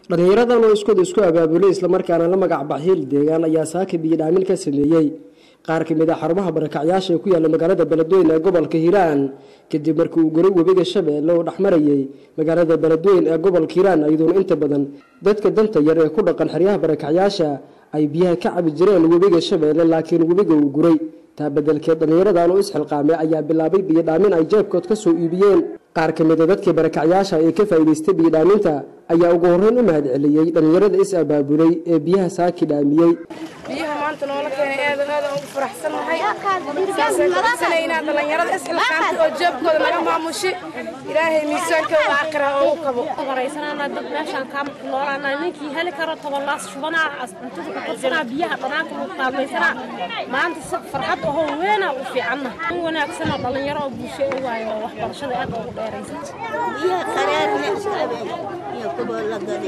dhallinyaradan oo iskooda isku abaabulay islamarkaana la magac baxhiil deegaan ayaa saaka biyo dhaamin ka sameeyey qaar ka mid a xarumaha barakacyaasha ee ku yaalla magaalada beledweyne ee gobolka hiiraan kadib markii uu goray webiga shabeelle oo dhexmarayay magaalada beledweyne ee gobolka hiiraan iyadoona inta badan dadka danta yar ee ku dhaqan xeryaha barakacyaasha ay biyaha ka cabi jireen webiga shabeelle laakiin webiga uu guray taa bedelkeed dhallinyaradan oo isxilqaamay ayaa bilaabay biyo dhaamin ay jeebkood ka soo iibiyeen qaar ka mid a dadkii barakacyaasha ee ka faa'iidaystay biyo dhaaminta ayaa ugu horreyn u mahad celiyey dhallinyarada is abaabulay ee biyaha saaki dhaamiyey biyaha maanta noola keenay aad aad ugu faraxsannahay saasaan kuxisanaynaa dhallinyarada isxilqaantay oo jeebkooda naga maamushi ilaahay miisaankooda aakhira oo u kabo horeysanaana dad meeshaan kaa noolaana ninkii heli karo tobolaas shubanaa cuntada ku qabsanaa biyaha dhanaanka lagu kaalmaysanaa maanta si farxad ahoo weena u fiicanna in wanaagsan oo dhallinyaro oo bulsho u waayo oo waxbarashada aad ugu dheeraysa biyaha qaraarna iyo kuwa la gada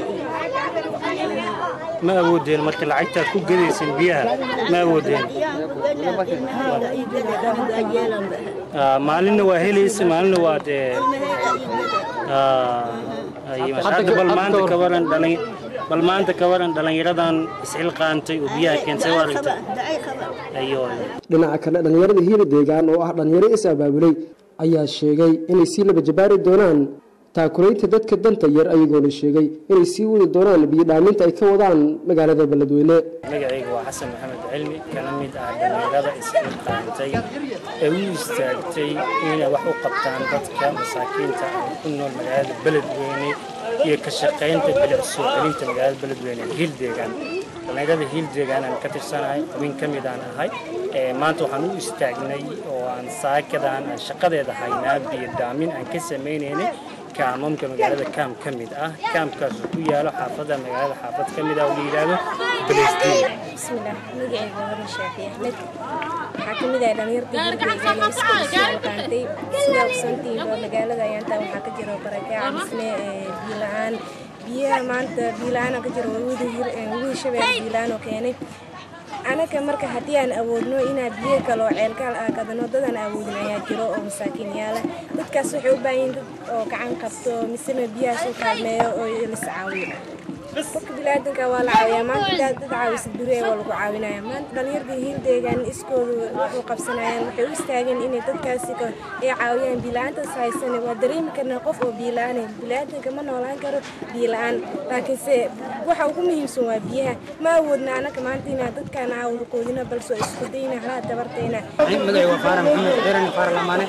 ma awoodeen marka lacagtaad ku gadaysan biyaha ma awoodeen maalinna waa helaysa maalinna waa dee hadda bal maanta ka waran dhalin bal maanta ka waran dhallinyaradan isxilqaantay oo biyaha keentay waa aragta ayo dhinaca kale dhallinyarada hiila deegaan oo ah dhallinyaro is abaabulay ayaa sheegay inay sii laba jabaari doonaan taakulaynta dadka danta yar ayagoona sheegay inay sii wadi doonaan biyo dhaaminta ay ka wadaan magaalada beledweyne magacayga waa xasan maxamed cilmi kana mid ah dhallinyarada isxilqaantay ee u istaagtay inay wax u qabtaan dadka masaakiinta ah ku nool magaalada beledweyne iyo ka shaqaynta bilic soo celinta magaalada beledweyne hiil deegaan dhallinyarada hiil deegaan aan ka tirsanahay xubin ka mid aan ahay maanta waxaan u istaagnay oo aan saakadan aan shaqadeeda haynaa biyo dhaamin aan ka samaynaynay kaamamka magaalada kaam ka mid ah kaamkaas ku yaalo xaafada magaalada xaafad ka mid ah oo la yidhaahdo balesdiin bismillah magacayga waa shaafi axmed waxaa ka mid ah dhalinyarta hirdeegaan oo isku isqaantay sidaa ogsantiin oo magaalada ayaantaa waxaa ka jira barakaac misne biyo la-aan biyaha maanta biyo la-aan ka jira wadi shabeel biyo la-aan oo keenay anaga marka haddii aan awoodno inaa biyo kale oo ceelkaal aa gadano dadaan awoodin ayaa jiro oo masaakiin yaala dadkaas waxay u baahan yihin dad oo gacan qabto misena biyahaas u kaalmeeyo oo lis caawiyo qofka bilaadanka waa la caawiyaa maanta dad caawisa beri waa lagu caawinaya maanta dhalinyarda hiil deegaan iskoodu waxu qabsanayaan waxay u istaageen inay dadkaasi ay caawiyaan biila-aantaas haysane waa dareemi karnaa qof oo biila-aan bilaadanka ma noolaan karo biila-aan laakiinse waxa ugu muhiimsan waa biyaha ma awoodna anaga maanta inaa dadkaan aawada qoodina balse isku dayna halaa dabartayna magacay waa faara maxamed xeeran faara lamaane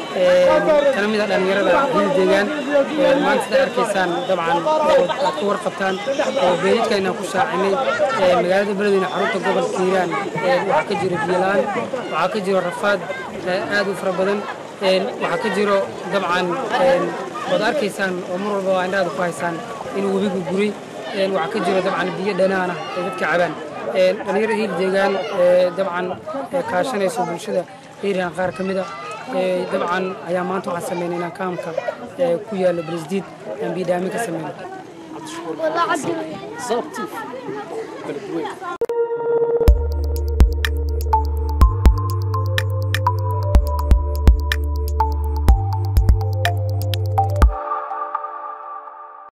kana mid ah dhalinyarada hiil deegaan maanta sidaa arkaysaan dabcan aad ku warqabtaan beedidkayna ku shaacinay magaalada beledweyne xarunta gobolka hiiraan waxaa ka jiro biyolaan waxaa ka jiro rafaad aad u fara badan waxaa ka jiro dabcan waad arkaysaan oo mar walba waa indhaada ku haysaan inuu webigu guray waxaa ka jiro dabcan biyo dhanaan ah ay dadka cabaan dhalinyarada hiil deegaan dabcan kaashanayso bulshada hiiraan qaar ka mid a dabcan ayaa maanta waxaan samaynaynaa kaamka ku yaala beresdiid aan biyo dhaamin ka samayna والله عبد